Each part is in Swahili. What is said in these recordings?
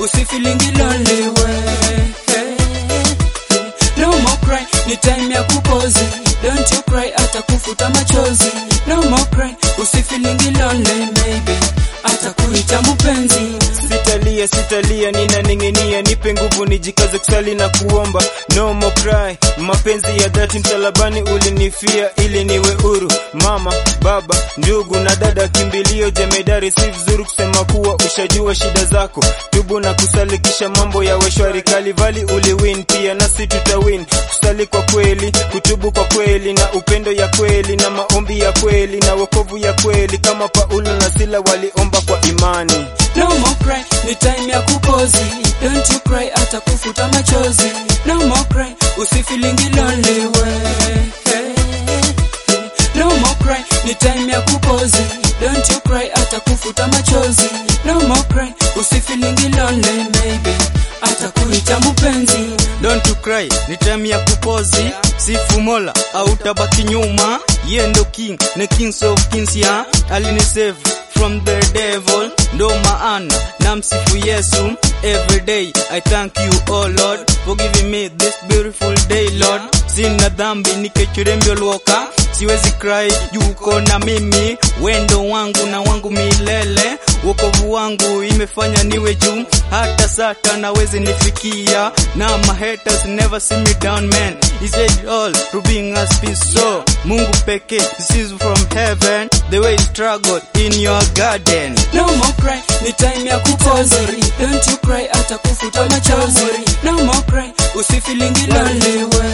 usifilingi lonely we hey. No more cry, ni time ya kupozi Don't you cry, hata kufuta machozi No more cry, usifilingi lonely maybe hata kuita mpenzi Sitalia, sitalia, ninaning'inia, nipe nguvu nijikaze kusali na kuomba. No more cry, mapenzi ya dhati msalabani ulinifia ili niwe huru. Mama, baba, ndugu na dada, kimbilio jemedari, si vizuri kusema kuwa ushajua shida zako. Tubu na kusali kisha mambo yawe shwari. Kalivali uliwin, pia nasi tutawin. Kusali kwa kweli, kutubu kwa kweli, na upendo ya kweli, na maombi ya kweli, na wokovu ya kweli, kama Paulo na Sila waliomba kwa imani. No more cry, ni time ya kupozi Don't you cry, hata kufuta machozi No more cry, usifilingi lonely we hey. No more cry, ni time ya kupozi Don't you cry, hata kufuta machozi No more cry, usifilingi lonely maybe hata kuita mpenzi Don't you cry, ni time ya kupozi sifu mola au tabaki nyuma ye ndo king ne kings of kings ya alinisave from the devil ndo maana na msifu yesu every day i thank you oh lord for giving me this beautiful day lord sina dhambi nikechurembyo luoka siwezi cry yuko na mimi wendo wangu na wangu milele wokovu wangu imefanya niwe juu hata sata nawezi nifikia na my haters never see me down man he said it all to bring us peace so mungu pekee this is from heaven the way you struggle in your garden No more cry, ni time ya kupozi Don't you cry, hata kufuta machozi No more cry, usifilingi lonely we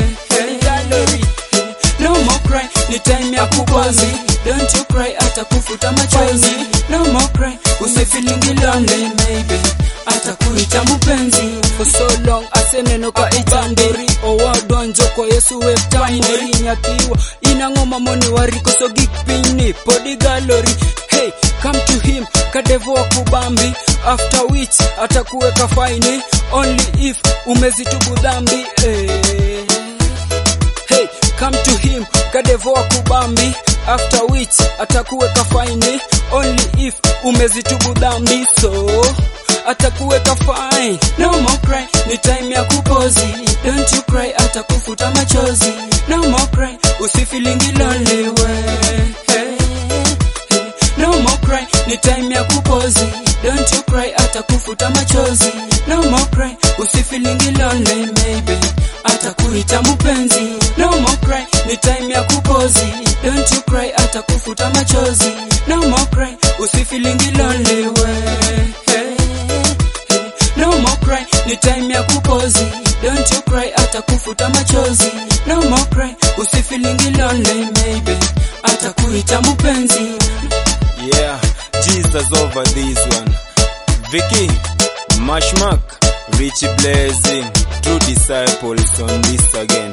hey. No more cry, ni time ya kupozi Don't you cry, hata kufuta machozi No more cry, usifilingi lonely maybe hata kuita mpenzi For so long aseneno ka itandori owadonjo ko yesu weftamori nyathiwa inang'oma moni wariko so gik pinyni podi galori hey come to him kadevo wakubambi after which atakuweka faini only if umezitubu dhambi hey. Hey, come to him kadevo wakubambi after which atakuweka faini only if umezitubu dhambi so atakuweka fine no more cry ni time ya kupozi don't you cry atakufuta machozi no more cry usifilingi lonely we hey. No more cry, ni time ya kupozi Don't you cry, atakufuta machozi No more cry, usifilingi lonely maybe atakuita mpenzi No more cry, ni time ya kupozi Don't you cry, atakufuta machozi No more cry, usifilingi lonely we hey. No more cry, ni time ya kupozi Don't you cry, atakufuta machozi No more cry, usifilingi lonely maybe atakuita mpenzi Yeah, Jesus over this one. Vicky, Mashmak, Richie Blazing, true disciples on this again.